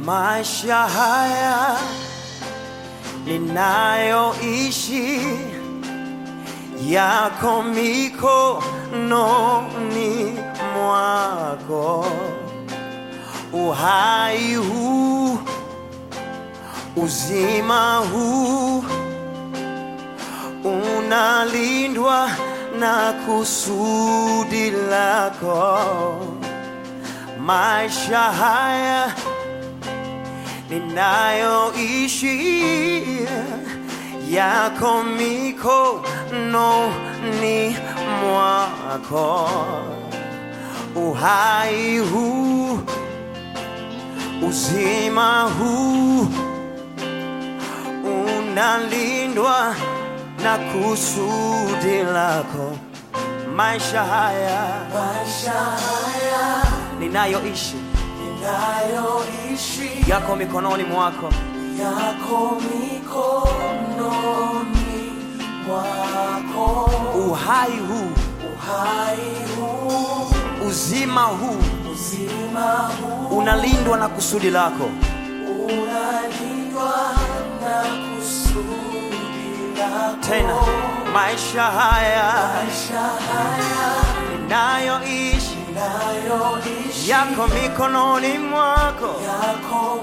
maisha haya ninayoishi yako mikononi mwako, uhai huu, uzima huu unalindwa na kusudi lako. Maisha haya ninayoishi yako mikononi mwako, uhai huu, uzima huu unalindwa na kusudi lako. Maisha haya Maisha haya ninayoishi ninayoishi yako mikononi mwako, yako mikononi mwako, uhai huu, uhai huu, uzima huu uzima huu unalindwa na kusudi lako. unalindwa na kusudi lako. Tena maisha haya Maisha haya ninayoishi ninayoishi yako mikononi mwako, yako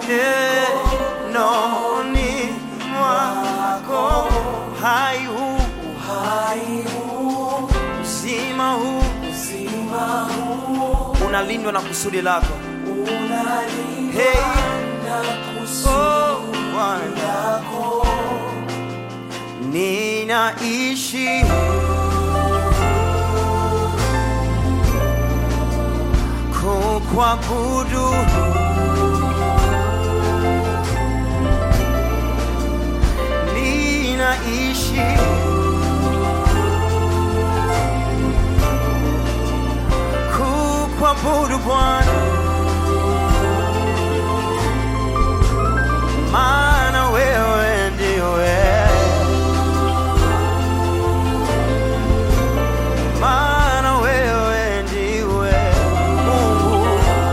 mikononi mwako, uhai huu, uhai huu, uzima huu uzima huu unalindwa na kusudi lako. unalindwa Hey, na kusudi oh Bwana, lako. ninaishi kukuabudu ninaishi kukuabudu Bwana, maana wewe ndiwe maana wewe ndiwe Mungu.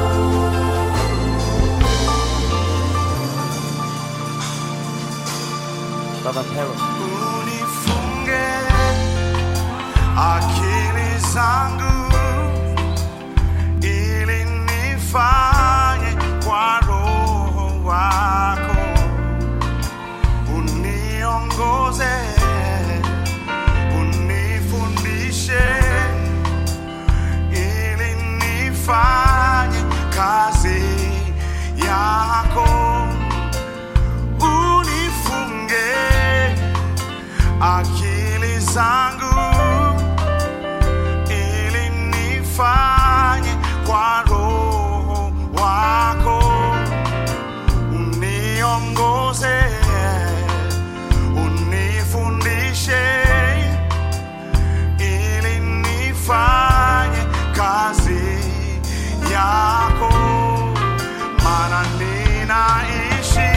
Baba Pero, unifunge akili zangu ili nifanye kwa roho wako uniongoze unifundishe ili nifanye kazi yako unifunge akili zangu ili nifanye kwa roho wako uniongoze unifundishe ili nifanye kazi yako maana ninaishi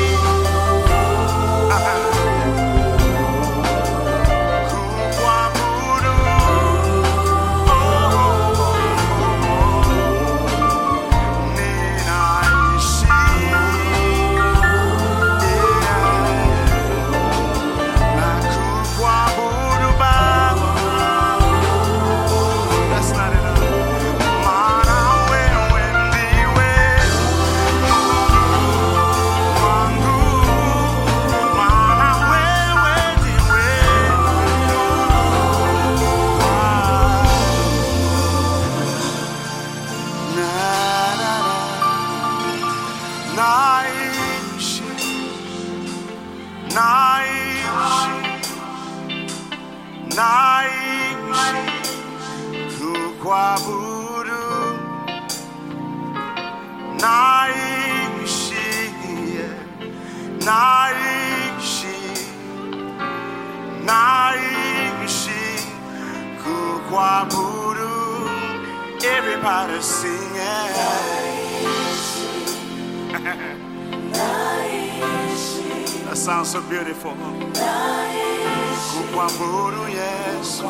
kukuabudu ninaishi na kukuabudu Baba That's not enough. Maana wewe ndiwe wangu, maana wewe ndiwe na na na naishi naishi naishi kukuabudu naishi naishi naishi kukuabudu everybody sing it that sounds so beautiful kukuabudu yesu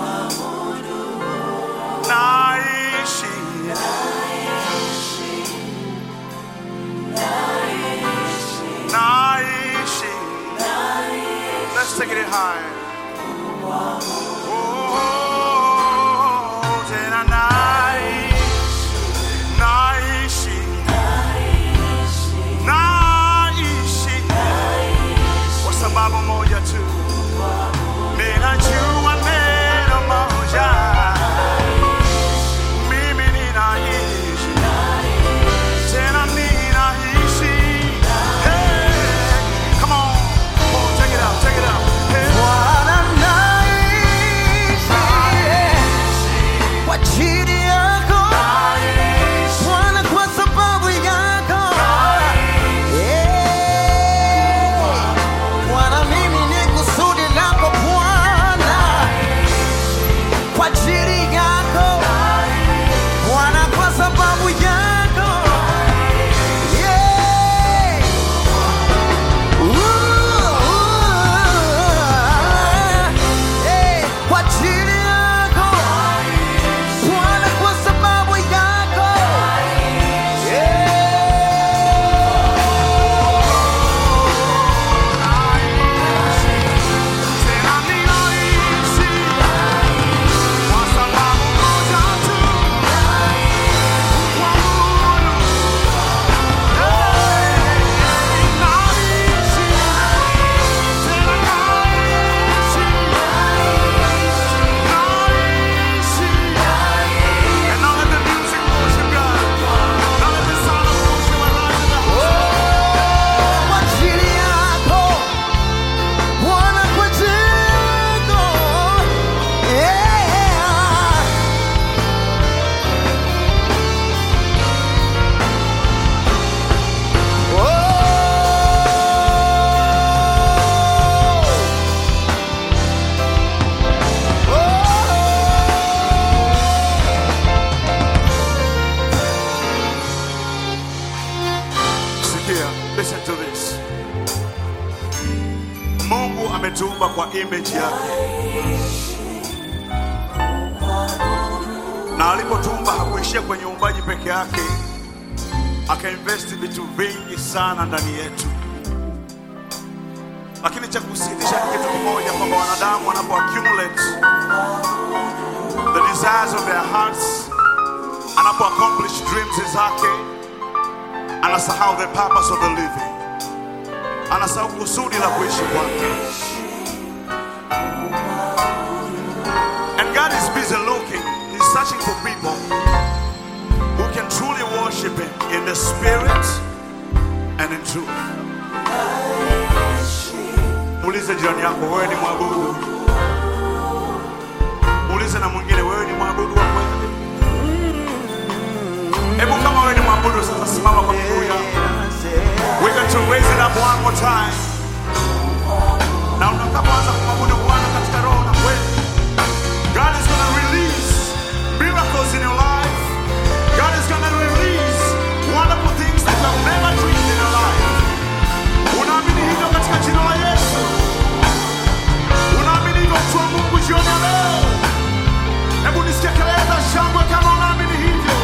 naishi take it high. Oh, tena naishi, naishi, naishi kwa sababu moja tu, ninajua neno moja, mimi ninaishi tena ninaishi. Hey, come on, oh, take it out, take it out. Hey. Bwana naishi kwa ajili yako Bwana, kwa sababu yako Eh, Bwana, mimi ni kusudi lako Bwana, kwa ajili yako Bwana, kwa sababu yako Yeah. Kwa ajili yako Bwana, kwa sababu yako Tena ninaishi kwa sababu moja tu, kuabudu. Hey, naishi, tena naishi, naishi. And now let the music worship God. Now let the sound of worship arise in the house. Kwa ajili yako Bwana, kwa ajili yako Yeah. Sikia, listen to this. Mungu ametuumba kwa image yake, na alipotuumba hakuishia kwenye uumbaji peke yake, akainvesti vitu vingi sana ndani yetu. Lakini cha kusikitisha ni kitu kimoja, kwamba wanadamu wanapo accumulate the desires of their hearts, anapo accomplish dreams zake anasahau the purpose of the living, anasahau kusudi la kuishi kwake. And God is busy looking, He's searching for people who can truly worship Him in the spirit and in truth. Muulize jirani yako, wewe ni mwabudu? Muulize na mwingine, wewe ni mwabudu wa kweli? Hebu kama wewe ni mwabudu, sasa simama kwa miguu yako. We're going to raise it up one more time. Na utakapoanza kumwabudu Bwana katika roho na kweli, God is going to release miracles in your life. God is going to release wonderful things that you have never dreamed in your life. Unaamini hivyo katika jina la Yesu? Unaamini hivyo mtu wa Mungu jioni ya leo? Hebu nisikie kelele za shangwe kama unaamini hivyo.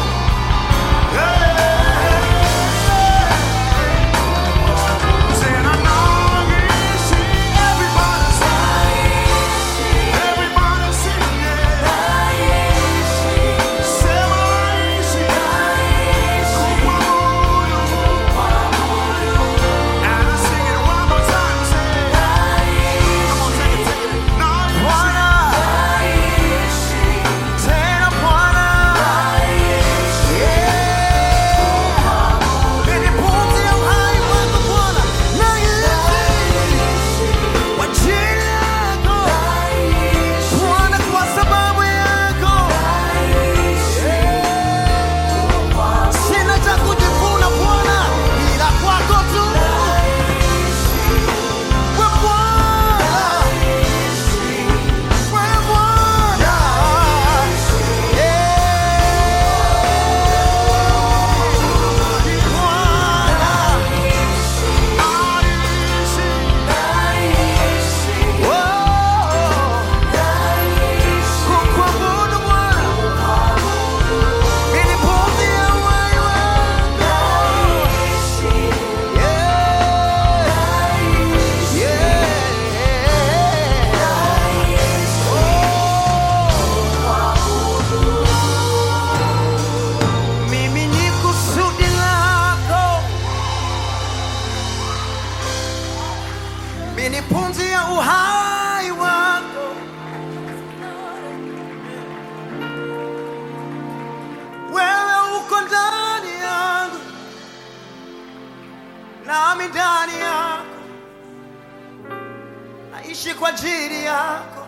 Bwana, tena Bwana naishi kwa ajili yako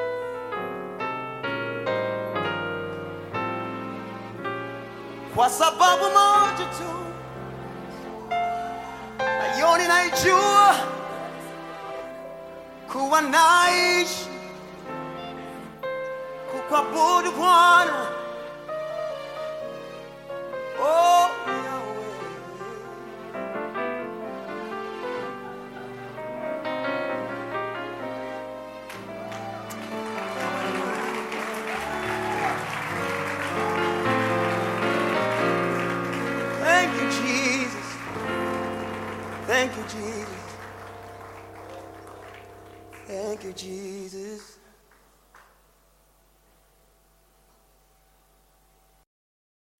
kwa sababu moja tu nayo ninaijua kuwa naishi kukuabudu Bwana oh, Yahweh. Thank you, Jesus. Thank you, Jesus. Thank you, Jesus.